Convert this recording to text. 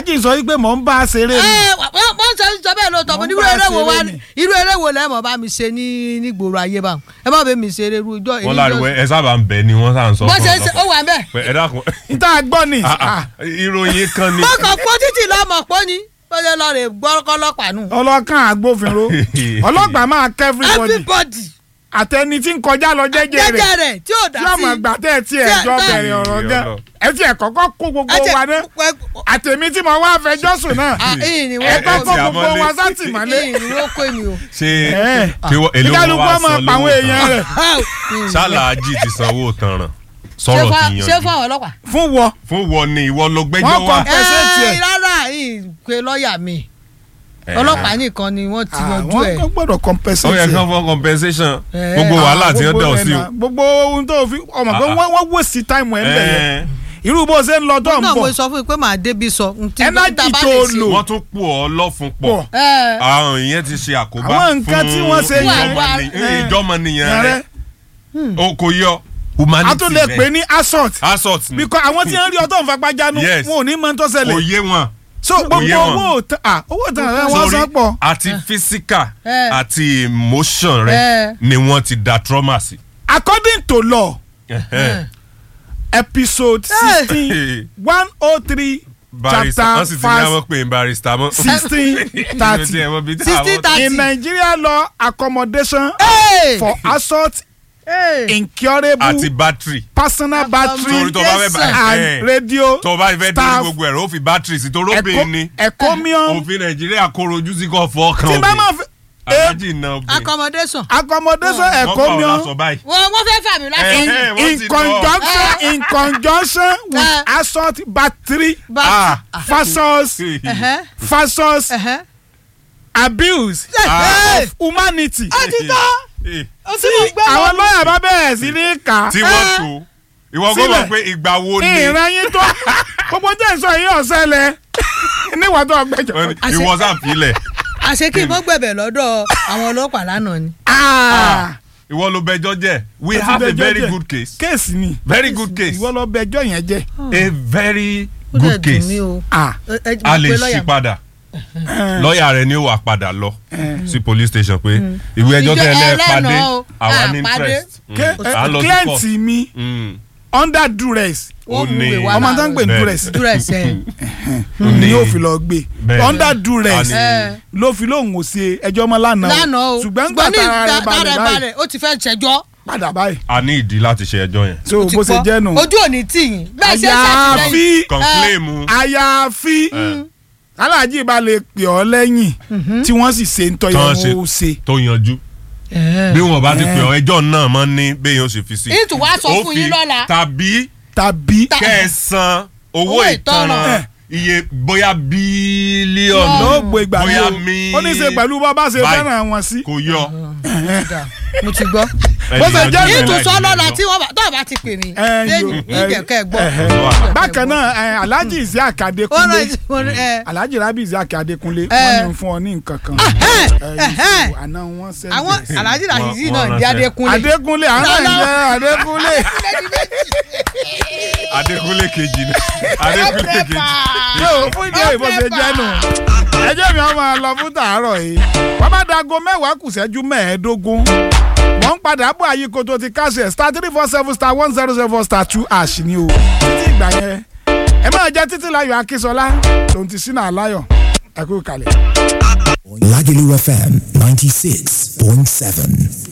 aláàjì sọ wípé mò ń bá a ṣeré ni ẹ wọ́n wọ́n sọ sọ bẹ́ẹ̀ lóòótọ́ mo Wọ́n ní irú bá eré wo ṣeré wá ni. ní irú eré wo lẹ́mọ̀ bá mi ṣe ní nígboro ayé bá ẹ má bẹ mi ṣeré irú ijọ́ wọ́n láriwo ẹ sábà ń bẹ̀ ni wọ́n sá ń sọ bó fún ṣe ṣe ó ọlọ́pàá. wà ń bẹ̀. Pé ẹ dákun níta gbọ́ ni ah, ah, ìròyìn kan ni. mo kàn fọ́ títì lọ́mọ pọ́ ni ó lè lọ rè gbọ́kọ́ ọlọ́pàá nù. ọlọ́kàn agbófinró ọlọ́pàá máa kẹ́ everybody everybody àtẹni tí ń kọjá lọ jẹ́jẹ́ rẹ̀ jẹ́jẹ́ rẹ̀ tí ò dá tí sí. ọmọ ìgbà tẹ́ ẹ tí ẹ Tí ẹ- jọ tá- bẹ̀rẹ̀ ọ̀rọ̀ gan Ọlọ́run. ẹ tí ẹ kọ́kọ́ kó gbogbo Ẹ jẹ́- wa náà ẹ- àtẹ̀mí tí mo wá fẹjọ́ sùn náà Ah, ìyìn ni ẹ wọ́n kọ́ ẹ kó ti gbogbo àmọ́lé. wa sátìmọ́lé ìyìn ni wọ́n kó èmi o. ṣé ẹ kí wọ́n- èló wọn kíkálukú wá ọmọ san pa àwọn lówó èèyàn tán rẹ̀ ṣáláàjì ti sanwó tanràn ṣé sọ̀rọ̀ fún ti ṣé fún yanjú àwọn ọlọ́pàá. fún wọ fún wọn ni ìwọ ló gbẹ́jọ́ Wọ́n wá. kọ- Ẹ ṣe tiẹ̀. ẹ rárá ìpè lọ́ọ̀yà mi Eh, ọlọ́pàá nìkan ni wọ́n ti yanjú àwọn ẹ̀. kan gbọ́dọ̀ ó compensate yẹ ẹ̀. kán fún compensation Eh, gbogbo wàhálà tí wọ́n Gbogbo dẹ̀ ọ́ sí ẹ̀ o. náà, gbogbo ohun tó fi ọmọ pé Ah, ah. wọ́n wọ́n waste time ẹ̀ ń bẹ̀ yẹn Eh, irú bó ṣe ń lọ tó ń náà mo bọ̀ sọ fún yín pé màá débi sọ. ntí Energy tá a bá tó lè ṣe. lò. wọ́n tún pò ọ́ lọ́fun pọ̀ pọ̀ ẹ àwọn ìyẹn ti ṣe àkóbá Àwọn nǹkan tí wọ́n ṣe yẹn. ìjọmọnì- Eh. ìjọmọnìyàn rẹ̀ rẹ o kò yọ humanity a tún lè rẹ. pè ní assault assault ni because àwọn tí ń rí ọtọ́ nfagbájánu Yes. wọn ò ní mọ tó kò ṣẹlẹ̀ yé wọn. so gbogbo yé wọn. owó tán ah, owó tán rẹ wọ́n Sorry, san pọ̀ àti physical Eh. àti emotion rẹ Eh. ni wọ́n ti da trauma sí. according to law Ẹhẹ́n. episode Eh. sixteen one oh three barista wọ́n sì chapter ti ní verse àwọn pè é barista mọ́. sixteen thirty Sixteen thirty. in Nigeria law accommodation Hey! for assault Hey! incurable àti battery. personal battery torí tó bá fẹ́ bá and ẹ̀ radio tó bá fẹ́ dé staff gbogbo ẹ̀rọ ó fi battery sí torí ẹ̀kọ́- obìnrin ni ẹ̀kọ́mium òfin nàìjíríà kóró ojú sí kò fọ́ kan tí bá máa fi eh, alájì náà obìnrin. accommodation. accommodation wọ́n pa ọ̀la ẹ̀kọ́mium sọ báyìí. wọ́n wọ́n fẹ́ fà mí láti. Eh, in, eh, wọ́n in ti conjunction in conjunction with Eh. assault battery Ah. versus Ẹ̀hẹ́, versus ẹ̀hẹ́. abuse Hey! of humanity. ó ti tọ́ Eh, ó ti mọ̀ gbẹ́ àwọn lọ́yà bá bẹ̀rẹ̀ sí ní kà tí wọ́n tó ìwọ kò Sílẹ̀. mọ̀ pé ìgbà wo ni ìran yín tó gbogbo jẹ́ ìsọ yìí ọ̀sẹ̀lẹ̀ níwọ̀n tó ọgbẹ́jọ. wọ́n ní ìwọ sàfilẹ̀ àṣé kí n mọ́ gbẹ̀bẹ̀ lọ́dọ̀ àwọn ọlọ́pàá lánàá ni. ìwọ ló bẹjọ́ jẹ́ we Ẹ ti have a bẹjọ́ very jẹ́. good case kéèsì ni very good case ìwọ lọ bẹjọ́ yẹn jẹ́. a very ó dẹ̀ good dùn case mí o. Ah, Ẹ- ẹ- a mo lè pe ṣí lọ́ọ̀yà. padà lọ́ọ̀yà rẹ ni ó wà padà lọ sí police station pé ìwé ẹjọ́ Ìjọ- tẹ́ ẹ lẹ́ẹ̀ ẹlẹ́nà pàdé o. àwa Ah, ní pàdé. interest Mm. ké- À ń lọ sí client court. mi Mm. under duress Wọ́n ó mú ní- ìwé wá ọmọ tó ń pè ní Bẹ́ẹ̀. duress duress ẹ̀. ni yóò fi lọ gbé Bẹ́ẹ̀. under duress A ní- ẹ. ló fi lóhùn ò ṣe ẹjọ́ mọ́ lánàá lánàá o ṣùgbọ́n gbà ní tára rẹ̀ ìgbà- balẹ̀ tára báyìí balẹ̀ ó ti fẹ́ ṣẹjọ́. padà báyìí a ní ìdí láti ṣe ẹjọ́ yẹn so ó ti bó ṣe gbọ́. jẹ́ nù. ojú ò ní tì yín bẹ́ẹ̀ ṣe ń ṣàtìlẹ́yìn. àyàfi conclaim àyàfi Eh. aláàjì bá lè pè ọ́ lẹ́yìn tí wọ́n sì ṣe ń tọ́ Tán yẹn ṣe. ó ṣe. tó yanjú bí wọn bá ti pè ọ ẹjọ́ náà máa ń ní bẹ́ẹ̀ yóò ṣe fi sí. ìtù wá sọ Ó fún fi yín lọ́la. tàbí tàbí Ta- kẹsàn owó Owó ìtanràn. ìtanràn iye bóyá bílíọ̀nù ló gbé ìgbà bóyá ní mi o ó ní í ṣe pẹ̀lú bá bá ṣe báyìí. fẹ́ràn wọn sí. kò yọ. mo ti gbọ́. Bó ṣe jẹ́ Ẹ̀yìn ìtù aláìní sọ lọ́la lọ. tí wọ́n bá tó bá ti pè mí. Ẹ, yo, lẹ́yìn ẹ, ìjẹ̀kẹ́ gbọ́. ẹ, Ẹ. bákan náà ẹ, alhaji isiaq ó adekunle rán mo ní ẹ. alhaji rabi isiaq adekunle Ẹ. wọ́n ní fún ọ ní nǹkan kan Ẹ̀hẹ́n, Ẹ, ẹ̀hẹ́n. yusuf, àná wọn sẹ́ńdẹ̀. àwọn alhaji rasheed Wọ́n- náà wọ́n di ránṣẹ́. adékúnlé. adekunle àwọn náà ń jẹ́ adekunle. Adékúnlé kejì ni Adékúnlé kejì. yóò fún ìdí òyìnbó ṣe jẹ́ nù. ẹjẹ́ mi ọmọ lọ fún tàárọ̀ yìí wọ́n bá dago mẹ́wàá kù ṣẹ́jú mẹ́ẹ̀ẹ́dógún wọ́n ń padà bọ̀ àyíkó ti káṣẹ̀ star three four seven star one zero seven star two ash ni o títí ìgbà yẹn ẹ máa jẹ́ títí láyọ̀ akínsọlá tòun ti sínú àláyọ̀ ẹ kú kalẹ̀. Lagelu FM 96.7.